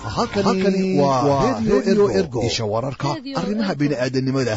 halkani waa redio ergo isha wararka Radio arrimaha Ergo. bini'aadanimada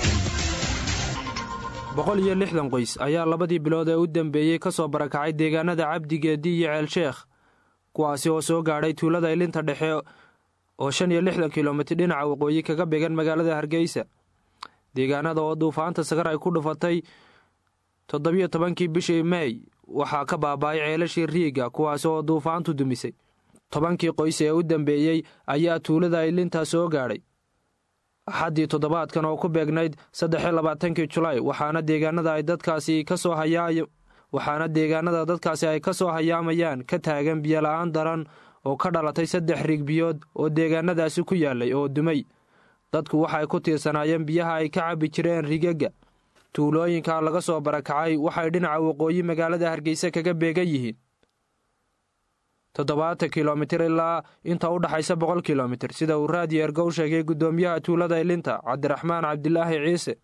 boqol iyo lixdan qoys ayaa labadii bilood ee u dambeeyey ka soo barakacay deegaanada cabdigeedi iyo ceelsheekh kuwaasi oo soo gaadhay tuulada ilinta dhexe oo shan iyo lixdan kilomitir dhinaca waqooyi kaga began magaalada hargeysa deegaanada oo duufaanta sagar ay ku dhufatay toddobiyo tobankii bishii mey waxaa ka baaba'ay ceelashii riiga kuwaasi oo duufaantu dumisay tobankii qoys ee u dambeeyey ayaa tuulada ilinta soo gaadhay axaddii toddobaadkan oo ku beegnayd saddex iyo labaatankii julaay waxaana deegaanada ay dadkaasi ka soo hayaa waxaana deegaanada dadkaasi ay ka soo hayaamayaan ka taagan biyola-aan daran oo ka dhalatay saddex rigbiyood oo deegaanadaasi ku yaalay oo dumay dadku waxay ku tiirsanaayeen biyaha ay ka cabbi jireen rigaga tuulooyinka laga soo barakacay waxay dhinaca waqooyi magaalada hargeysa kaga beegan yihiin toddobaatan kilomitir ilaa inta u dhaxaysa boqol kilomitir sida uu raadiyo ergow sheegay guddoomiyaha tuulada ilinta cabdiraxmaan cabdilaahi ciise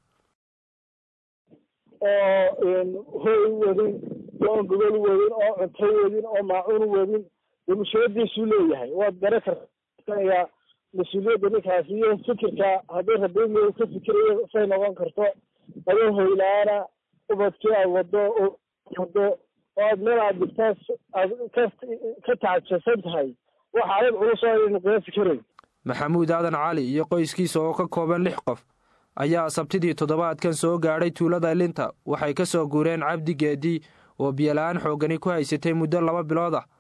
oo hoy wadin oon gogol wadin oo cunto wadin oo maacuun wadin dee mas-uuliyadiisuu leeyahay waad garan kartanayaa mas-uuliyadda ninkaasi iyo fikirka haddii rabeemiya ka fikirayo say noqon karto adoo hoyla-aana ubadkii aad wado oo wado oo aad meel aad dhigtaa aad ka ka tacajabsan tahay waxa adag culus oo aynu kaga fikirayn maxamuud aadan cali iyo qoyskiisa oo ka kooban lix qof ayaa sabtidii toddobaadkan soo gaadhay tuulada ilinta waxay ka soo guureen cabdi geedi oo biyola-aan xooggani ku haysatay muddo laba bilood ah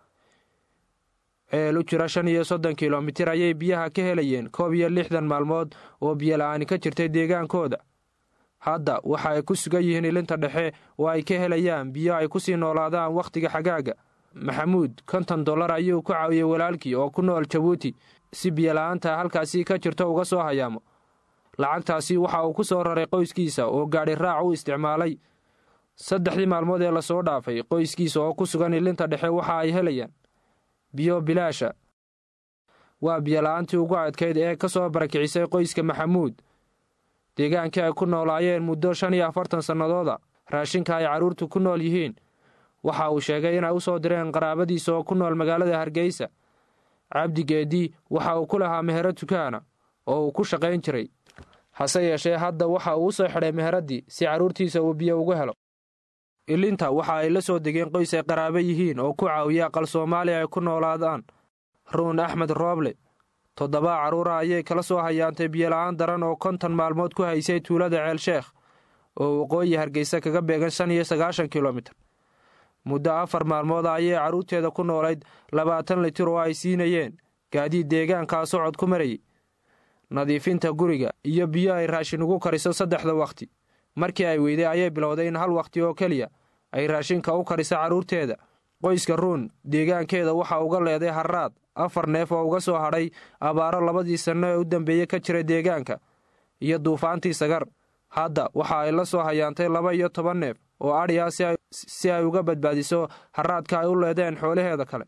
ceel u jira shan iyo soddon kilomitir ayay biyaha ka helayeen koob iyo lixdan maalmood oo biyola-aani ka jirtay deegaankooda hadda waxa ay ku sugan yihiin ilinta dhexe oo ay ka helayaan biyo ay ku sii noolaadaan wakhtiga xagaaga maxamuud konton dollar ayuu ku caawiyey walaalkii oo ku nool jabuuti si biyola-aanta halkaasi ka jirto uga soo hayaamo lacagtaasi waxa uu ku soo raray qoyskiisa oo gaadhi raac u isticmaalay saddexdii maalmood ee lasoo dhaafay qoyskiisa oo ku sugan ilinta dhexe waxa ay helayaan biyo bilaasha waa biyola-aantii ugu adkayd ee ka soo barakicisay qoyska maxamuud deegaankii ay ku noolaayeen muddo shan iyo afartan sannadooda raashinka ay carruurtu ku nool yihiin waxa uu sheegay inay u soo direen qaraabadiisa oo ku nool magaalada hargeysa cabdi geedi waxa uu ku lahaa mehero tukaana oo uu ku shaqayn jiray hase yeeshee hadda waxa uu u soo xidhay meheraddii si carruurtiisa uu biyo ugu helo ilinta waxa ay la soo degeen qoys ay qaraabo yihiin oo ku caawiya aqal soomaaliya ay ku noolaadaan ruun axmed rooble toddobaa carruura ayay kala soo hayaantay biyola-aan daran oo konton maalmood ku haysay tuulada ceelsheekh oo waqooyi hargeysa kaga beegan shan iyo sagaashan kilomitir muddo afar maalmooda ayay carruurteeda ku noolayd labaatan litir oo ay siinayeen gaadiid deegaankaa socod ku marayay nadiifinta guriga iyo biyo ay raashin ugu kariso saddexda wakhti markii ay weyday ayay bilowday in hal wakhti oo keliya ay raashinka u kariso carruurteeda qoyska ruun deegaankeeda waxa uga leeday harraad afar neef oo uga soo hadhay abaaro labadii sanno ee u dambeeyey ka jira deegaanka iyo duufaantii sagar hadda waxa ay la soo hayaantay laba iyo toban neef oo adhi ah si ay uga badbaadiso harraadka ay u leedeen xoolaheeda kale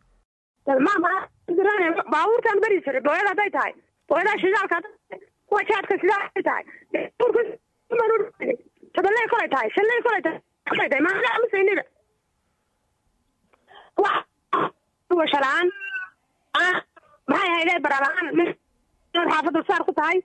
baabuurtaan beri jiray booyada hadday tahay booyadaha shidaalka hadday tahay kuwa jaadka sidaa hadday tahay todoley kolay tahay shanley kolay tahay kolay tahay maaa amusaynida washalaan maxay haydee baraalaan xaafadda saar ku tahay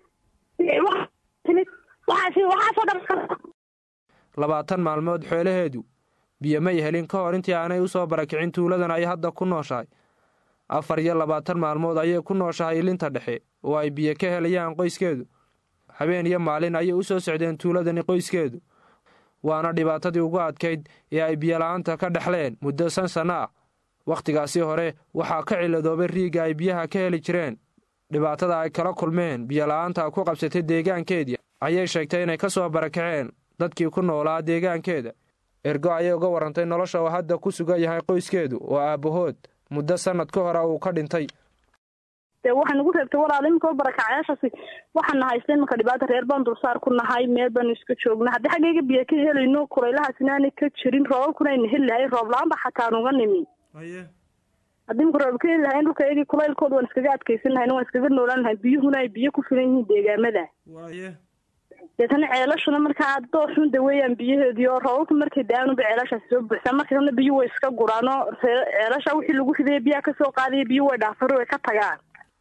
waxaas waxaasoo dhan labaatan maalmood xoolaheedu biyo may helin ka hor intii aanay u soo barakicin tuuladan ay hadda ku nooshahay afar iyo labaatan maalmood ayay ku nooshahay ilinta dhexe oo ay biyo ka helayaan qoyskeedu habeen iyo maalin ayay u soo socdeen tuuladani qoyskeedu waana dhibaatadii ugu adkayd ee ay biyola-aanta ka dhexleen muddo shan sanno ah wakhtigaasi hore waxaa ka ciladoobay riigga ay biyaha ka heli jireen dhibaatada ay kala kulmeen biyola-aanta ku qabsatay deegaankeedii ayay sheegtay inay ka soo barakaceen dadkii ku noolaa deegaankeeda ergo ayay uga warrantay nolosha oo hadda ku sugan yahay qoyskeedu oo aabbahood muddo sannad ka hore uu ka dhintay dee waxaan ugu reebtay walaal iminka barakacayaashaasi waxaan nahaystay iminka dhibaata reer baan dulsaar ku nahay meel baanu iska joogna haddii xaggayga biyo ka helayno kulaylahaas inaanay ka jirin roobabkuna ayna heli lahay roob la-aan ba xataa nuga nimi haddii imika roob ka heli lahayn dhulka iyagii kulaylkooda waan iskaga adkaysan lahayn waan iskaga noolaan lahayn biyuhuna ay biyo ku filan yihiin deegaamada deetana ceelashuna markaa dooxun daweeyaan biyaheedii oo roobabka markay da-aanuba ceelashaasi soo buuxsaan markaana biyu way iska guraano ceelasha wixii lagu ridaya biyaha kasoo qaadaya biyu way dhaafari way ka tagaan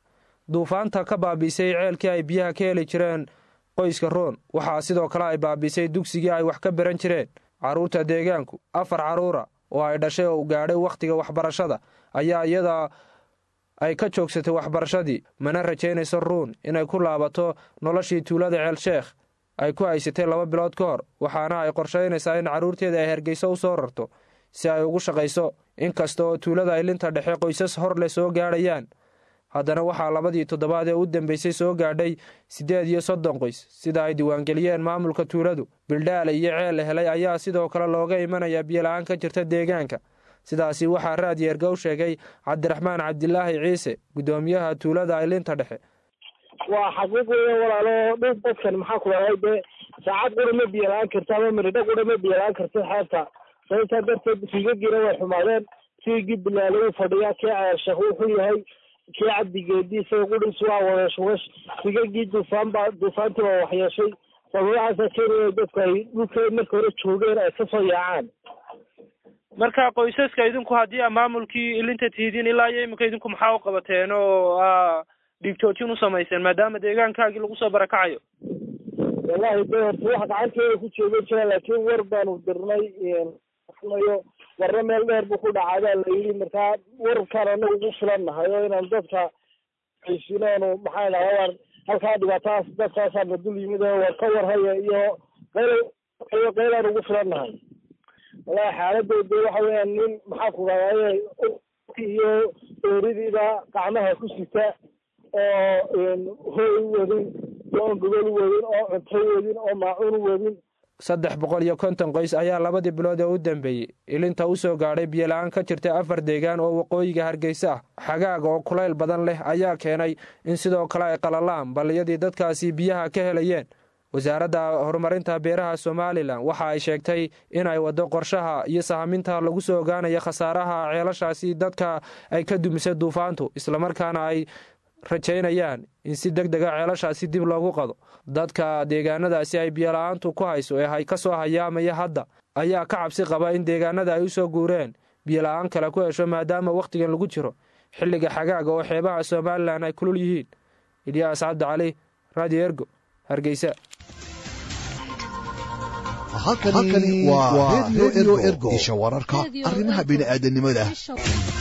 duufaanta ka baabiisay ceelkii ay biyaha ka heli jireen qoyska roon waxaa sidoo kale ay baabiisay dugsigii ay wax ka baran jireen carruurta deegaanku afar carruura oo ay dhashay oo gaadhay wakhtiga waxbarashada ayaa iyada ay ka joogsatay waxbarashadii mana rajaynayso ruun inay ku laabato noloshii tuulada ceelsheekh ay ku haysatay laba bilood ka hor waxaana ay qorshaynaysaa in carruurteeda ay hargeyso u soo rarto si ay ugu shaqayso inkasta oo tuulada ay linta dhexe qoysas hor leh soo gaadhayaan haddana waxaa labadii toddobaad ee u dambeysay soo gaadhay siddeed iyo soddon qoys sida ay diiwaangeliyeen maamulka tuuladu bildhaale iyo ceel la helay ayaa sidoo kale looga imanayaa biyola-aan ka jirta deegaanka sidaasi waxaa raadyeerga u sheegay cabdiraxmaan cabdilaahi ciise guddoomiyaha tuulada ay linta dhexe waa xaqiiq weya walaalo dhib dadkan maxaa ku dhahay dee saacad qura ma biyola-aan karta ama miridho qura ma biyola-aan karta xeebta sababtaa darteed riigagiina way xumaadeen riigii bilaale u fadhiyaa kii ceelsheekh wuxuu yahay kii cabdigeedii isaga qudhiis waa wadeesh wash rigagii duufaan baa duufaantii baa waxyeeshay sababahaasa keenaya dadku ay dhulkee marka hore joogeen ay kasoo yaacaan marka qoysaska idinku haddii a maamulkii ilinta tihidiin ilaa iyo iminka idinku maxaa u qabateen oo a dhiigjoojin u samayseen maadaama deegaankaagii lagu soo barakacayo wallahi de horta wax gacanteeda ku jooga jira laakiin war baanu dirnay nayo warna meel dheer buu ku dhacaadaa la yidhi markaa warkaan anagu ugu filan nahay oo inaan dadka aysiinaanu maxaa dhaha war halkaa dhibaatadaas dadkaasaana dul yimid oo war ka warhaya iyo qayl qaylaan ugu filan nahay wallahi xaaladooda waxa weeyaan nin maxaa ku dhahdaye iyo ooridiiba gacmaha ku sita oo hooy wadin oo gogol wadin oo cunto wadin oo maacuun wadin saddex boqol iyo konton qoys ayaa labadii bilood ee u dambeeyey ilinta u soo gaadhay biyola-aan ka jirtay afar deegaan oo waqooyiga hargeysa ah xagaaga oo kulayl badan leh ayaa keenay in sidoo kale ay qalalaan balliyadii dadkaasi biyaha ka helayeen wasaaradda horumarinta beeraha somalilan waxa ay sheegtay inay waddo qorshaha iyo sahaminta lagu soo ogaanayo khasaaraha ceelashaasi dadka ay ka dumisay duufaantu islamarkaana ay rajaynayaan in si deg dega ceelashaasi dib loogu qado dadka deegaanadaasi ay biyola-aantu ku hayso ee ka soo hayaamaya hadda ayaa ka cabsi qaba in deegaanada ay u soo guureen biyola-aan kale ku hesho maadaama wakhtigan lagu jiro xilliga xagaaga oo xeebaha somalilan ay kulul yihiin ilyaas cabdi cali radio ergo hargeysa halkani waa redio ergo isha wararka arrimaha bini'aadanimada